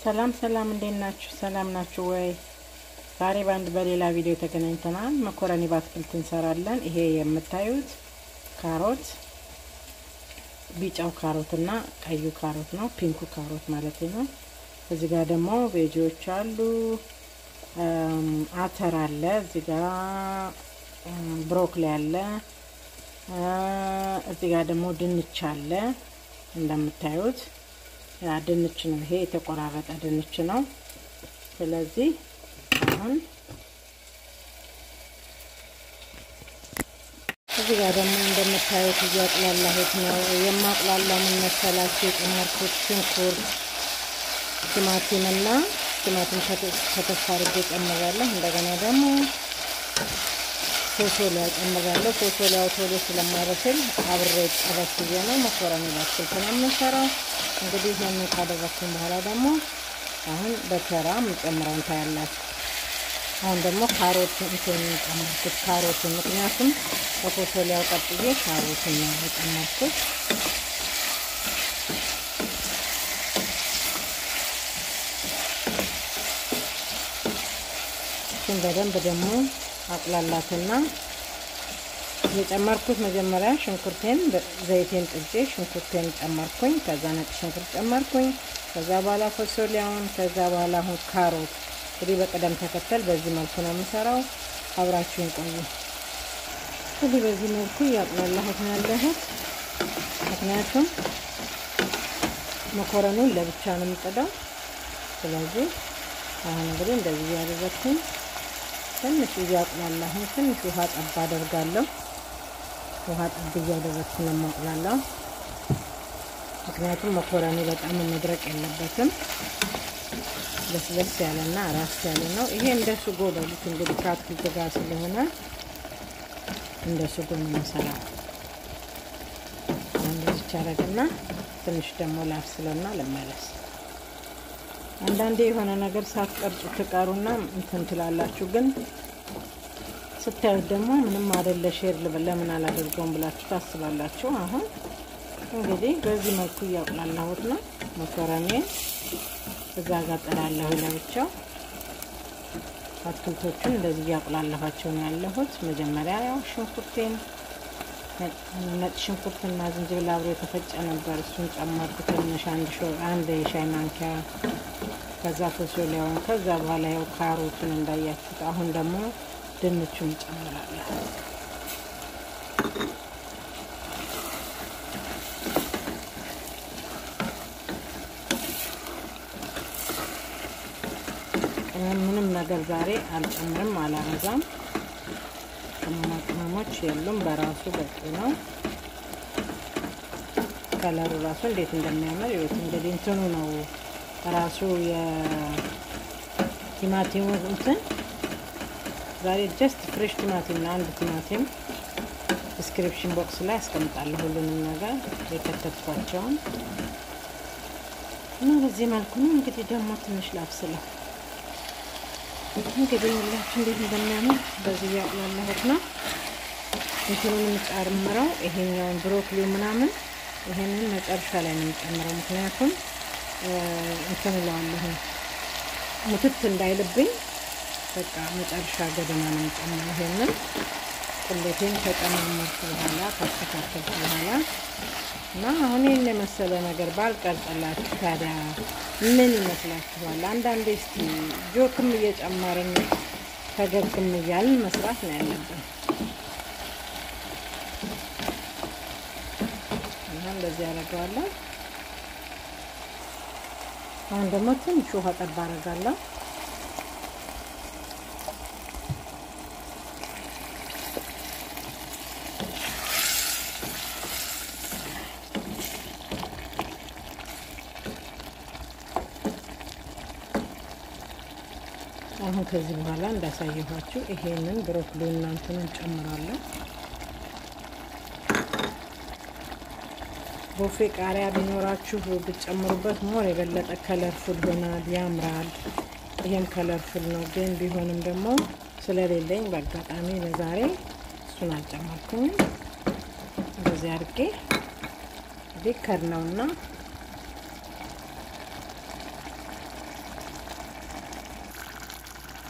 ሰላም ሰላም፣ እንዴት ናችሁ? ሰላም ናችሁ ወይ? ዛሬ በአንድ በሌላ ቪዲዮ ተገናኝተናል። መኮረኒ በአትክልት እንሰራለን። ይሄ የምታዩት ካሮት ቢጫው ካሮት እና ቀዩ ካሮት ነው፣ ፒንኩ ካሮት ማለት ነው። እዚህ ጋር ደግሞ ቬጂዎች አሉ። አተር አለ፣ እዚህ ጋር ብሮኮሊ አለ፣ እዚህ ጋር ደግሞ ድንች አለ። እንደምታዩት ያ ድንች ነው። ይሄ የተቆራረጠ ድንች ነው። ስለዚህ አሁን እዚህ ጋር ደግሞ እንደምታዩት እያቅላላሁት ነው። የማቅላላው ምን መሰላችሁ? የጨመርኩት ሽንኩርት፣ ቲማቲም እና ቲማቲም ከተፍ አድርጌ ጨምራለሁ። እንደገና ደግሞ ፎሶሊያ ጨምራለሁ። ፎሶሊያው ቶሎ ስለማይበስል አብሬ ጨረስ ብዬ ነው መኮረኒ በአትክልት ነው የምንሰራው። እንግዲህ ይህንን ካደረግኩኝ በኋላ ደግሞ አሁን በተራ የምጨምረውን ታያላችሁ። አሁን ደግሞ ካሮት እንትን የጨመርኩት ካሮትን፣ ምክንያቱም በፎሶሊያው ቀጥዬ ካሮትን ነው የጨመርኩት። እሱን በደንብ ደግሞ አቅላላትና የጨመርኩት መጀመሪያ ሽንኩርቴን ዘይቴን ጥጄ ሽንኩርቴን ጨመርኩኝ። ከዛ ነጭ ሽንኩርት ጨመርኩኝ። ከዛ በኋላ ፎሶሊያውን፣ ከዛ በኋላ አሁን ካሮት። እንግዲህ በቅደም ተከተል በዚህ መልኩ ነው የምሰራው። አብራችሁን ቆዩ። እንግዲህ በዚህ መልኩ እያቅላላሁት ነው ያለሁት። ምክንያቱም መኮረኑን ለብቻ ነው የምጥደው። ስለዚህ አሁን እንግዲህ እንደዚህ እያደረግኩኝ ትንሽ እያቅላላሁኝ ትንሽ ውሃ ጠብ አደርጋለሁ። ውሃ ጠብ እያደረግኩ ነው የማቅላላው። ምክንያቱም መኮረኒ በጣም መድረቅ የለበትም። ለስለስ ያለና ራስ ያለ ነው። ይሄ እንደ ስጎ በሉት እንግዲህ ከአትክልት ጋር ስለሆነ እንደ ስጎ ነው የምሰራው። እንደዚች አደርግና ትንሽ ደግሞ ላብስለና ልመለስ። አንዳንዴ የሆነ ነገር ሳትቀርጹ ትቀሩና እንትን ትላላችሁ፣ ግን ስታዩት ደግሞ ምንም አይደለ ሼር ለምን አላደርገውም ብላችሁ ታስባላችሁ። አሁን እንግዲህ በዚህ መልኩ እያቁላላሁት ነው መኮረኔን እዛ ጋር ጥላለሁ ለብቻው። አትክልቶቹን እንደዚህ እያቁላላኋቸው ነው ያለሁት። መጀመሪያ ያው ሽንኩርቴን ነጭ ሽንኩርትና ዝንጅብል አብሮ የተፈጨ ነበር። እሱን ጨመርኩ ትንሽ አንድ የሻይ ማንኪያ ከዛ ፎሶሊያውን ከዛ በኋላ ያው ካሮቱን እንዳያችሁት። አሁን ደግሞ ድንቹን ጨምራለሁ። ምንም ነገር ዛሬ አልጨምርም፣ አላበዛም። ቅመማ ቅመሞች የሉም፣ በራሱ በቂ ነው። ከለሩ ራሱ እንዴት እንደሚያምር ይወት እንግዲህ እንትኑ ነው ራሱ የቲማቲሙ እንትን ዛሬ ጀስት ፍሬሽ ቲማቲም ነው። አንድ ቲማቲም ዲስክሪፕሽን ቦክስ ላይ አስቀምጣለሁ ሁሉንም ነገር የከተትኳቸውን እና በዚህ መልኩ ነው እንግዲህ ደግሞ ትንሽ ላብስለው እንግዲህ ሁላችሁ እንዴት እንደሚያምር በዚህ ያቁላላሁት ነው። እንትኑን የምጨምረው ይሄኛውን ብሮኮሊ ምናምን ይሄንን መጨረሻ ላይ ነው የምጨምረው ምክንያቱም እንትን እለዋለሁ ሙትት እንዳይልብኝ በቃ መጨረሻ ገደማ ነው የምጨምረው። ይሄንን ቁሌቴን ከጨማመርኩ በኋላ ካስተካከልኩ በኋላ እና አሁን ይህን የመሰለ ነገር ባልቀርጽላችሁ ታዲያ ምን ይመስላችኋል? አንዳንዴ እስቲ ጆክም እየጨመርን ፈገግም እያልን መስራት ነው ያለብን። እና እንደዚህ ያደርገዋለሁ። አሁን ደግሞ ትንሽ ውሃ ጠብ አደርጋለሁ። አሁን ከዚህ በኋላ እንዳሳየኋችሁ ይሄንን ብሮኮሊ እናንተን ጨምራለሁ። ቦፌ ቃሪያ ቢኖራችሁ ብትጨምሩበት ሞር የበለጠ ከለርፉል ይሆናል፣ ያምራል። ይሄም ከለርፉል ነው፣ ግን ቢሆንም ደግሞ ስለሌለኝ በአጋጣሚ ለዛሬ እሱን አልጨመርኩኝም። እንደዚህ አድርጌ ቢከር ነውና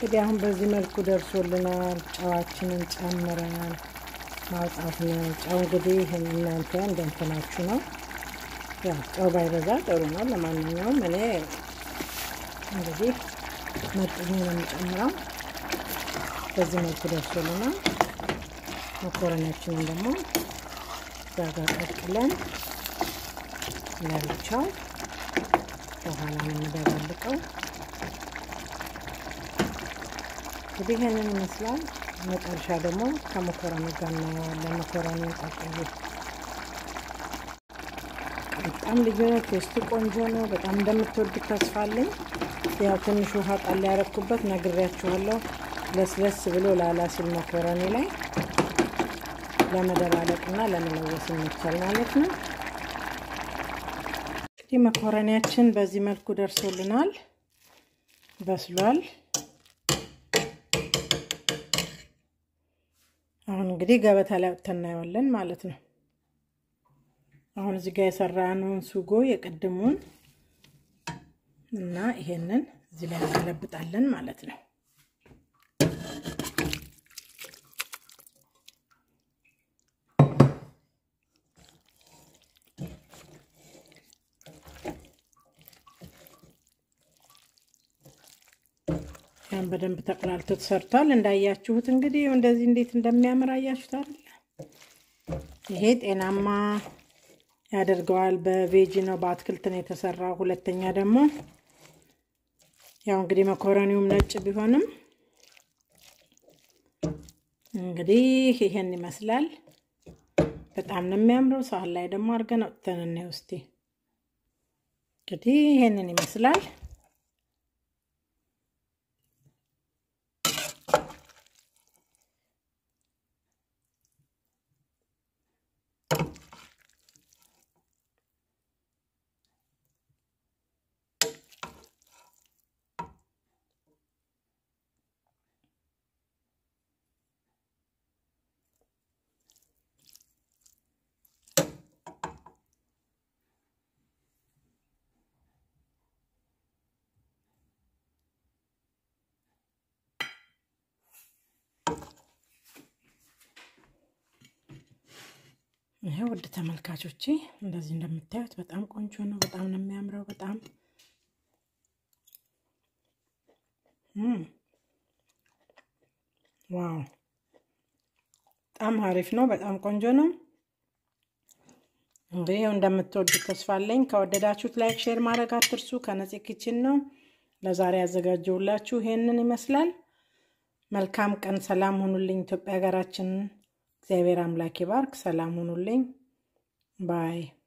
እንግዲህ አሁን በዚህ መልኩ ደርሶልናል። ጨዋችንን ጨምረናል። ማውጣት ነው። ጨው እንግዲህ እናንተ እንደንትናችሁ ነው። ያው ጨው ባይበዛ ጥሩ ነው። ለማንኛውም እኔ እንግዲህ መጥኜ ነው የሚጨምረው። በዚህ መልኩ ደርሶልናል። መኮረኒያችንን ደግሞ እዛ ጋር ቀቅለን ለብቻው በኋላ ነው የምደባልቀው። እንግዲህ ይህንን ይመስላል። መጨረሻ ደግሞ ከመኮረኒ ጋር እናየዋለን። መኮረኒ ቀቅዬ በጣም ልዩ ነው። ቴስቱ ቆንጆ ነው። በጣም እንደምትወዱት ተስፋ አለኝ። ያው ትንሽ ውሃ ጣል ያረኩበት ነግሬያችኋለሁ። ለስለስ ብሎ ላላ ሲል መኮረኒ ላይ ለመደባለቅና ለመለወስ ይመቻል ማለት ነው። እንግዲህ መኮረኒያችን በዚህ መልኩ ደርሶልናል፣ በስሏል። አሁን እንግዲህ ገበታ ላይ አውጥተን እናየዋለን ማለት ነው። አሁን እዚህ ጋር የሰራነውን ሱጎ የቅድሙን እና ይሄንን እዚህ ላይ እንገለብጣለን ማለት ነው። ያን በደንብ ተቆላልቶ ተሰርቷል። እንዳያችሁት እንግዲህ እንደዚህ እንዴት እንደሚያምር አያችሁት አይደል? ይሄ ጤናማ ያደርገዋል። በቬጂ ነው በአትክልት ነው የተሰራው። ሁለተኛ ደግሞ ያው እንግዲህ መኮረኒውም ነጭ ቢሆንም እንግዲህ ይሄን ይመስላል። በጣም ነው የሚያምረው። ሳህን ላይ ደግሞ አድርገን አውጥተን እናየው እስቲ። እንግዲህ ይሄንን ይመስላል። ይሄ ውድ ተመልካቾቼ እንደዚህ እንደምታዩት በጣም ቆንጆ ነው። በጣም ነው የሚያምረው። በጣም ዋው፣ በጣም አሪፍ ነው። በጣም ቆንጆ ነው። እንግዲህ እንደምትወዱት ተስፋ አለኝ። ከወደዳችሁት ላይክ፣ ሼር ማድረግ አትርሱ። ከነፂ ኪችን ነው ለዛሬ ያዘጋጀውላችሁ ይሄንን ይመስላል። መልካም ቀን። ሰላም ሁኑልኝ። ኢትዮጵያ ሀገራችንን እግዚአብሔር አምላክ ይባርክ። ሰላም ሁኑልኝ ባይ